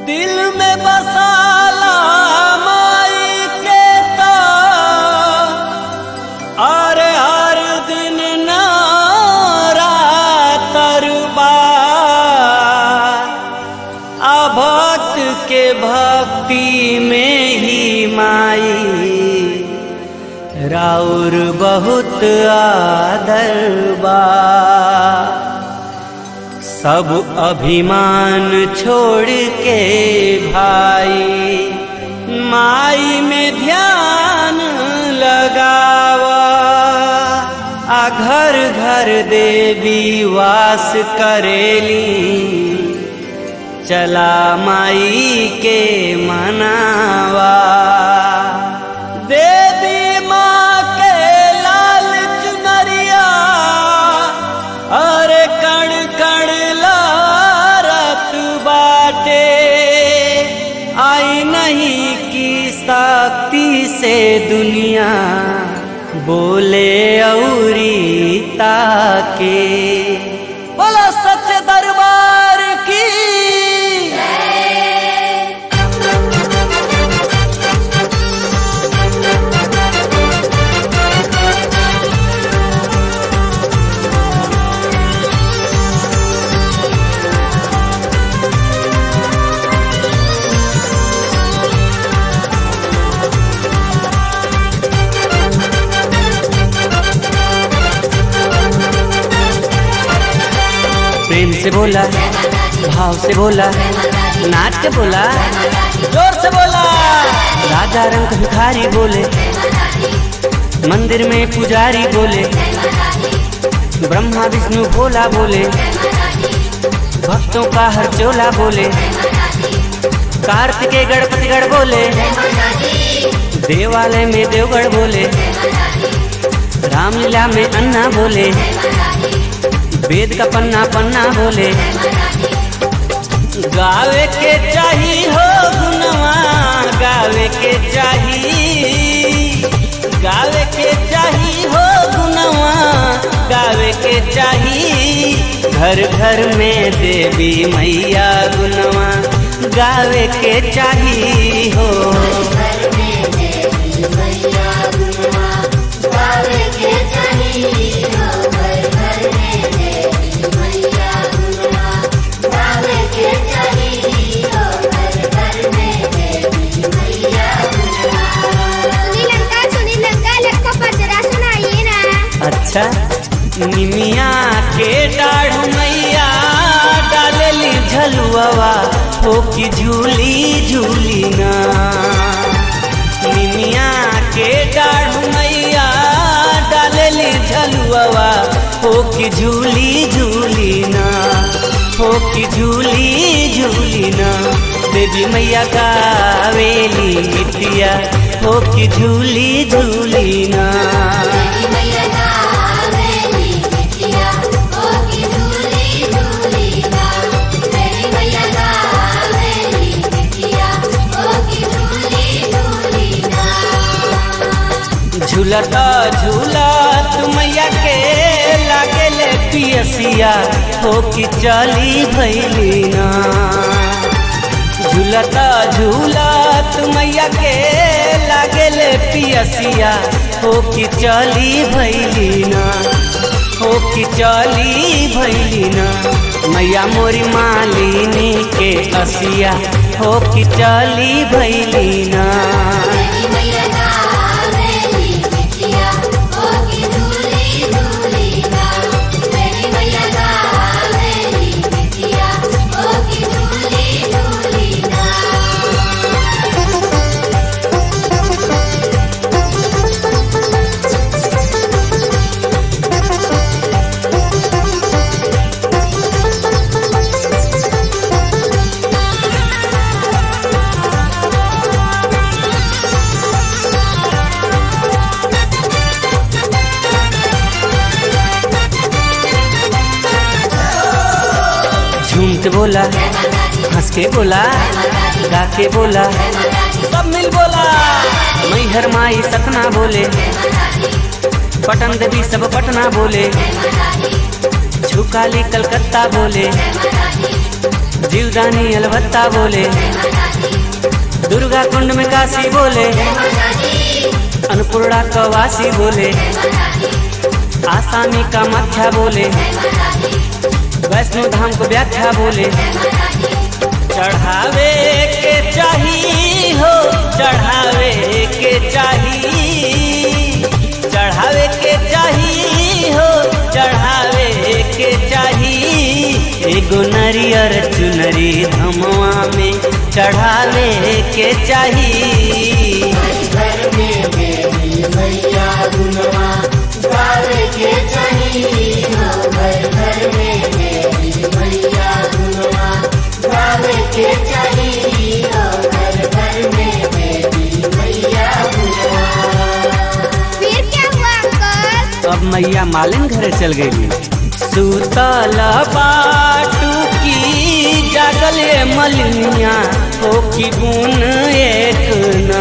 दिल में बसाला माई के तो और हर दिन नारातरबा भक्त के भक्ति में ही माई राउर बहुत आदर बा सब अभिमान छोड़ के भाई माई में ध्यान लगावा आ घर घर देवी वास करेली चला माई के मनावा देवी माँ के लाल चुनरिया अरे कण कण लारत बाटे आई नहीं की शक्ति से दुनिया बोले औरी ताके बोलो सच दरबार की प्रेम से बोला भाव से बोला नाच के बोला जोर से बोला राजा रंग भिखारी बोले मंदिर में पुजारी बोले ब्रह्मा विष्णु भोला बोले भक्तों का हर चोला बोले कार्तिकेय गणपति गढ़ बोले देवालय में देवगढ़ बोले रामलीला में अन्ना बोले वेद का पन्ना पन्ना बोले गावे के चाही हो गुनवा गावे के चाही गावे के चाही हो गुनवा गावे के चाही घर घर में देवी मैया गुनवा गावे के चाही हो सुनील अंकल सुनील अंकल एक को पचरा सुनाइए ना अच्छा निमिया के डाढ़ मैया डालेली झलुआ हो की झूली झूली ना निमिया के डाढ़ मैया डालेली झलुआ हो की झूली झूली ना हो की झूली झूली ना देवी मैया गावेली गीतिया हो की झूली झूली ना झूलता झूलत मैया के लागेले पियसिया हो कि चली भैली ना झूलता झूलत मैया के लागेले पियसिया हो कि चली भैली ना हो कि चली भैली ना मैया मोरी मालिनी के असिया हो कि चली भैली ना झूम के बोला हंस के बोला गा के बोला सब मिल बोला मैहर माई सतना बोले पटन देवी सब पटना बोले झुकाली कलकत्ता बोले जीव जीवदानी अलबत्ता बोले दुर्गा कुंड में काशी बोले अन्नपूर्णा कवासी बोले आसामी का मध्या बोले वैष्णो धाम को व्याख्या बोले चढ़ावे के चाही हो चढ़ावे के चाही चढ़ावे के चाही हो चढ़ावे के चाही एगो नरियर चुनरी धमवा में चढ़ावे के चाही घर में देवी मैया गुनवा गावे के चाहिए हो घर घर में देवी मैया गुनवा गावे के चाहिए हो घर घर में देवी मैया गुनवा फिर क्या हुआ अंकल अब मैया मालिन घरे चल गई सुतल बाटू की जागले मलिनिया हो की गुण एक ना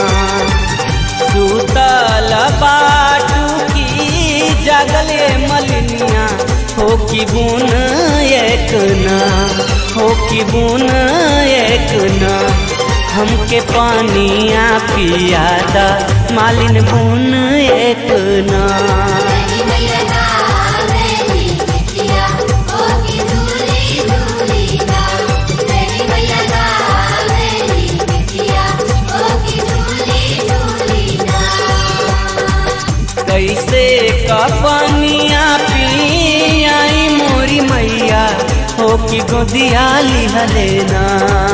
सुतल बाटू की जागले मलिनिया हो की गुण एक ना हो की गुण एक ना हमके पानिया पियादा मालिन बुन एक ना कैसे कपनिया पियाई मोरी मैया हो कि गोदिया लिहलेना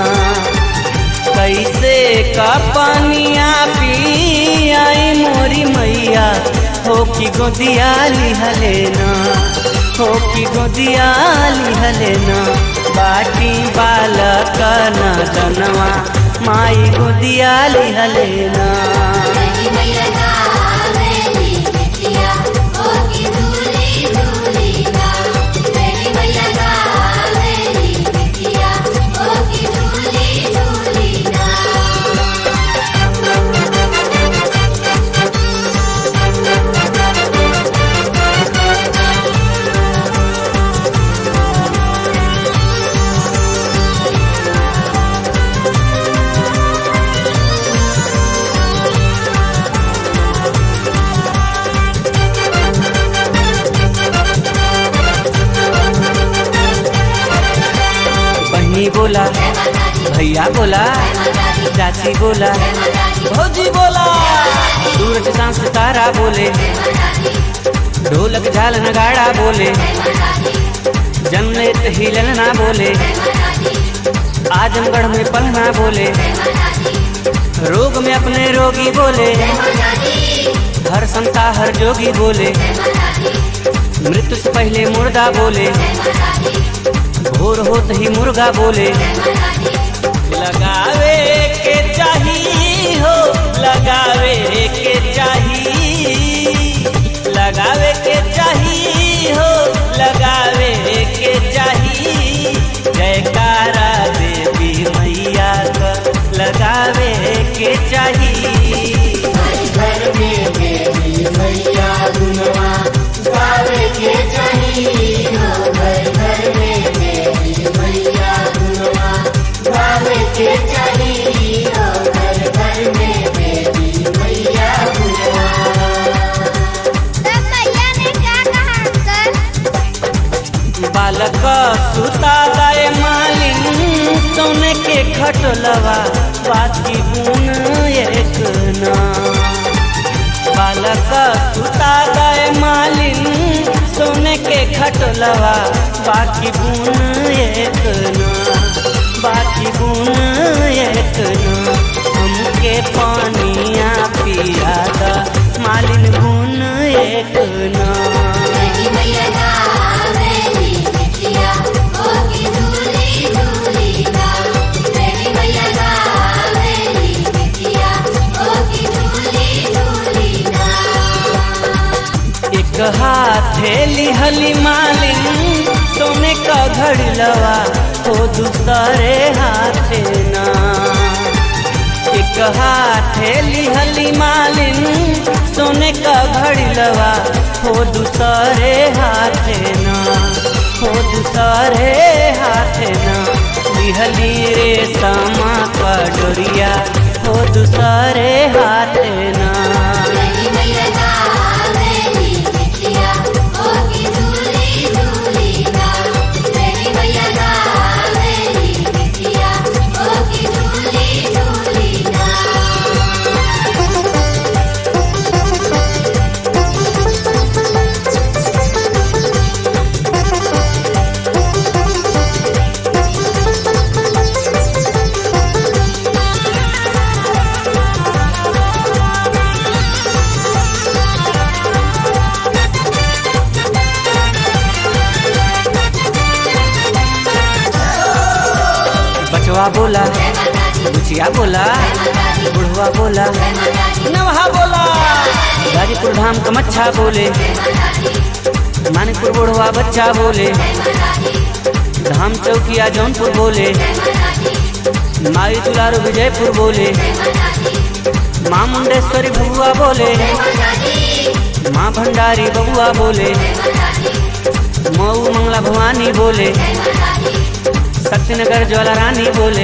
कैसे कपनिया पियाई मोरी मैया हो कि गोदिया लिहलेना हो कि गोदिया लिहलेना बाटी बालक न जनवा माई गोदिया लिहलेना बहनी बोला भैया बोला चाची बोला भौजी बोला सूरज चांद सितारा बोले ढोलक झाल नगाड़ा बोले जन्नत हिलन ना बोले आजमगढ़ में पलना बोले रोग में अपने रोगी बोले हर संता हर जोगी बोले मृत्यु से पहले मुर्दा बोले भोर होत ही मुर्गा बोले लगावे के चाही हो लगावे के चाही लगावे के चाही हो लगावे के चाही जयकारा देवी मैया का लगावे के चाही घर में देवी मैया गुनवा गावे के चाहिए हो घर घर में देवी मैया गुनवा गावे के चाहिए हो घर घर में देवी मैया गुनवा तब मैया ने क्या कहा अंकल बालक सुता दाए मालिन सोने के खटलवा बाकी गुण एक ना बालक सुता दाए मालिन सोने के खटलवा बाकी गुण एक ना बाकी गुण एक ना हमके पानिया पिया दा मालिन गुण एक ना एक हाथे लिहली मालिन सोने का घड़लवा हो दूसरे हाथे ना एक हाथे लिहली मालिन सोने का घड़लवा हो दूसरे हाथे ना हो दूसरे हाथे ना दिहली रे समा डोरिया हो दूसरे हाथ ना मेरी मैया गावेली बिटिया ओ की झूली झूली ना मेरी मैया गावेली बिटिया ओ की झूली झूली ना बचवा बोला बुचिया बोला बुढ़वा बोला नवहा बोला गाजीपुर धाम कमच्छा बोले मानिकपुर बुढ़वा बच्चा बोले धाम चौकिया जौनपुर बोले माई दुलारू विजयपुर बोले माँ मुंडेश्वरी बबुआ बोले माँ भंडारी बबुआ बोले मऊ मंगला भवानी बोले शक्तिनगर ज्वाला रानी बोले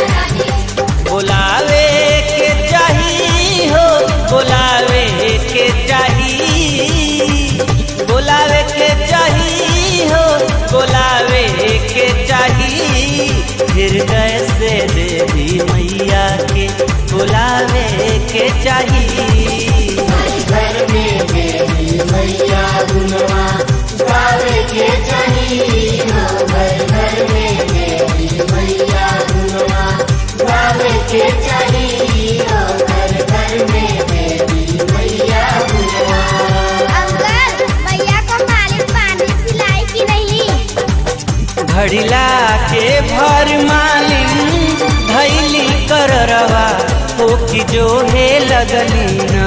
बोलावे के चाही हो बोलावे के चाही बोलावे के चाही हो बोलावे के चाही हृदय से देवी मैया के बुलावे के चाही घर में देवी मैया गुनवा गावे के चाही हो घर घर में देवी मैया गुनवा गावे के चाही हो घर घर में देवी मैया गुनवा अंकल भैया को मालिक पानी पिलाई कि नहीं घड़िला के भर मालिन धैली कर रवा हो कि जो है लगली ना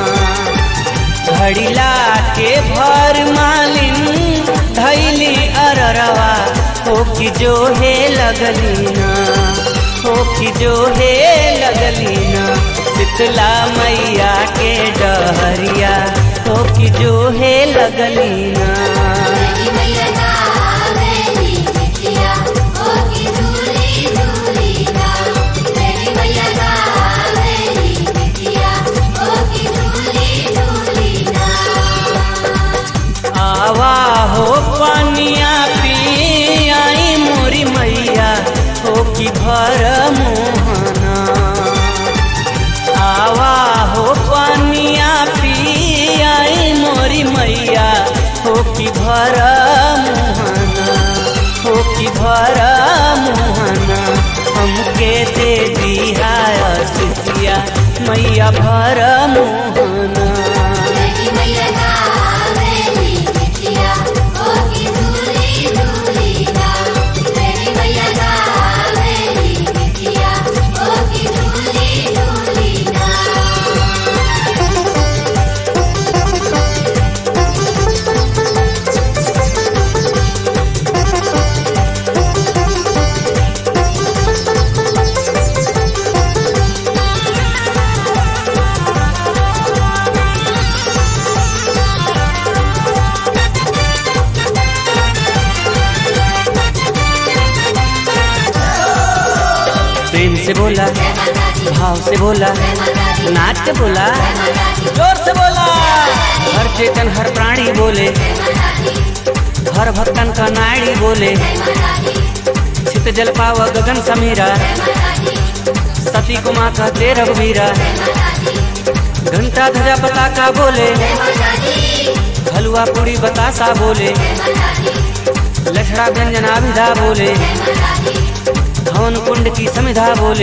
घड़िला के भर मालिन धैली अररवा हो कि जो है लगली ना हो कि जो है लगली ना शीतला मैया के डहरिया हो कि जो है लगली ना मेरी मैया गावेली बिटिया ओ की झूली झूली ना मेरी मैया गावेली बिटिया ओ की झूली झूली ना आवा हो पानिया पी आई मोरी मैया हो कि भर मोहना आवा हो पानिया पी आई मोरी मैया हो कि भर मोहना हो कि भर मोहना हमके दे दिया सिसिया मैया भर मोहना मेरी मैया गावेली बिटिया ओ की झूली झूली ना मेरी मैया गावेली बिटिया ओ की झूली झूली ना प्रेम से बोला भाव से बोला नाच के बोला जोर से बोला हर चेतन हर प्राणी बोले हर भक्तन का नाड़ी बोले चित जल पाव गगन समीरा सती को माँ कहते रघुवीरा घंटा ध्वजा पताका बोले हलवा पूरी बतासा बोले लठड़ा व्यंजना विधा बोले हवन कुंड की समिधा बोले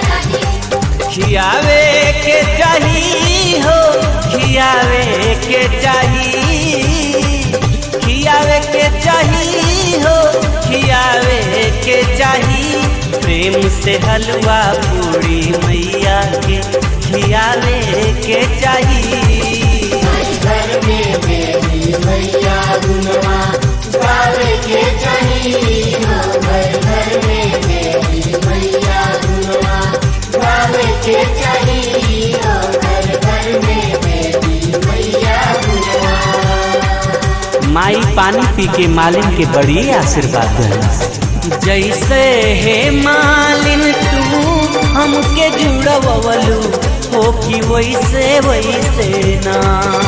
खियावे के चाही हो खियावे के चाही खियावे के चाही हो खियावे के चाही प्रेम से हलवा पूरी मैया के खियावे के चाही घर में देवी मैया गुनवा गावे के चाही हो घर घर में देवी मैया गुनवा गावे के चाही हो घर घर में देवी मैया गुनवा माई पानी पी के मालिन के बड़ी आशीर्वाद देना जैसे हे मालिन तू हमके जुड़वलू हो कि वैसे वैसे ना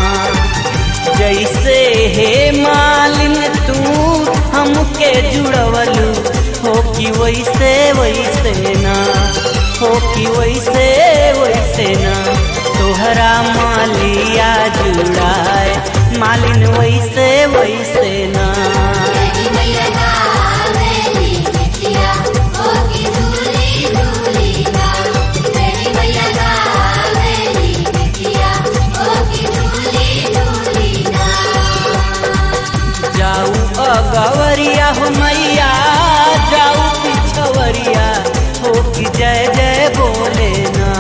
जैसे हे मालिन तू हमके जुड़वलू हो कि वैसे वैसे ना हो कि वैसे वैसे ना तोहरा मालिया जुड़ाए मालिन वैसे वैसे ना तेरी मैया गावेली बिटिया ओ की दूली दूली ना तेरी मैया गावेली बिटिया ओ की दूली दूली ना जाऊ अगवरिया हो मैया जाऊ पिछवरिया हो कि जय जय बोले ना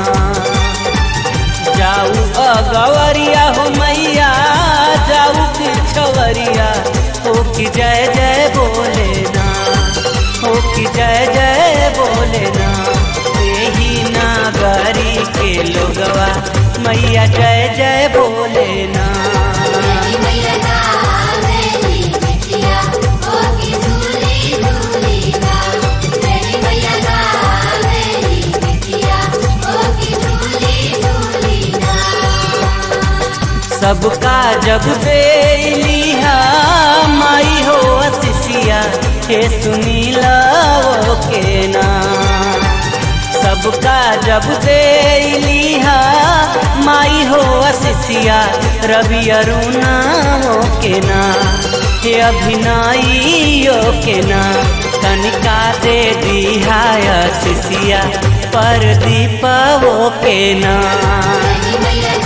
जाऊ अगवरिया हो मैया जाऊ पिछवरिया हो कि जय जय बोले ना हो कि जय जय बोले ना यही नागरी के लोगवा मैया जय जय बोले ना तेरी मैया गावेली बिटिया ओ की दूली दूली ना तेरी मैया गावेली बिटिया ओ की दूली दूली ना सबका जब बेलिया माई हो असिसिया हे सुनीला वो के ना सबका जब देलिहा माई हो असिसिया रवि अरुणा हो के ना हे अभिनयो के ना तनिका दे दिहा असिसिया पर दीपा वो के ना तेरी मैया